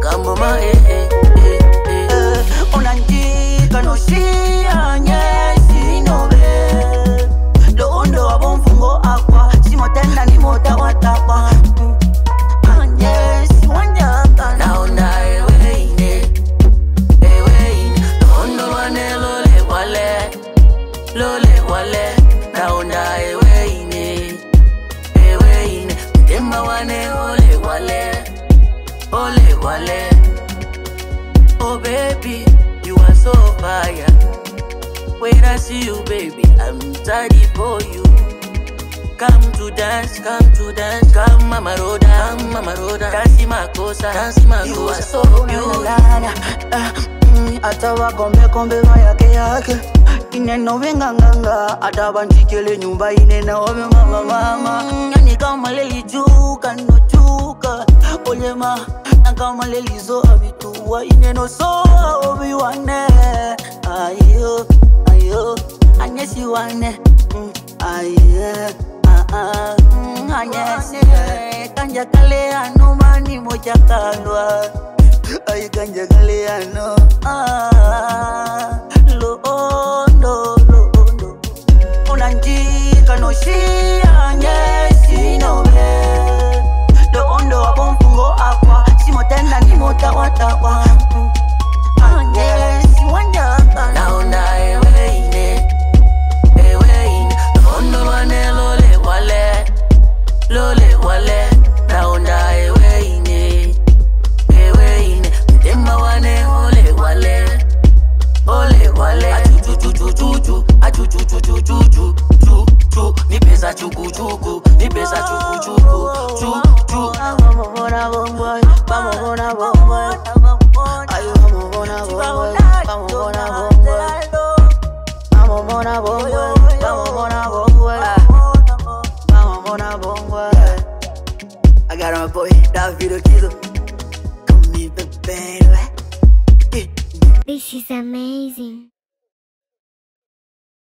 kamboma eh, eh, eh, eh. unandika nosiyanye sinobe londo wabomfungo akwa simotenda nimotawatakwa anye siwanyaka naona eweine eweine londo wane lole wale lole wale naona eweine eweine mtemba wane ole wale ole wale oh baby you are so fire when i see you baby i'm ready for you Come to dance, come to dance, come mama roda, come mama roda, dance makosa, dance You are makosa, so you beautiful hata wakombekombe vayake yake ineno vinganganga hata vanjikele nyumba inena ove mama mama yani kama lelijuka nojuka olema na kama lelizo avituwa ineno so oviwane ayo ayo anyesiwane Mm, aye ah, ah, mm, anyesi kanja kale anumani mojakalwa ay kanja kale ano ah, loondo loondo unanjika noshianye sinobe loondo wabomfungo akwa simotenda nimotawatakwa anye siwanyaka naona eweine, eweine, londo wane lole wale, lole wale, naona eweine, eweine, mtemba wane ole wale, ole wale, achuchuchuchuchu, achuchuchuchuchu, chu chu, ni pesa chukuchuku, ni pesa chukuchuku, chu chu. Vamos bona bomboy, vamos bona bomboy. Ay, vamos bona bomboy, vamos bona bomboy. Vamos bona bomboy, vamos bona bomboy. Vamos bona bomboy. I got my boy, David Kizo. Come me, baby. This is amazing.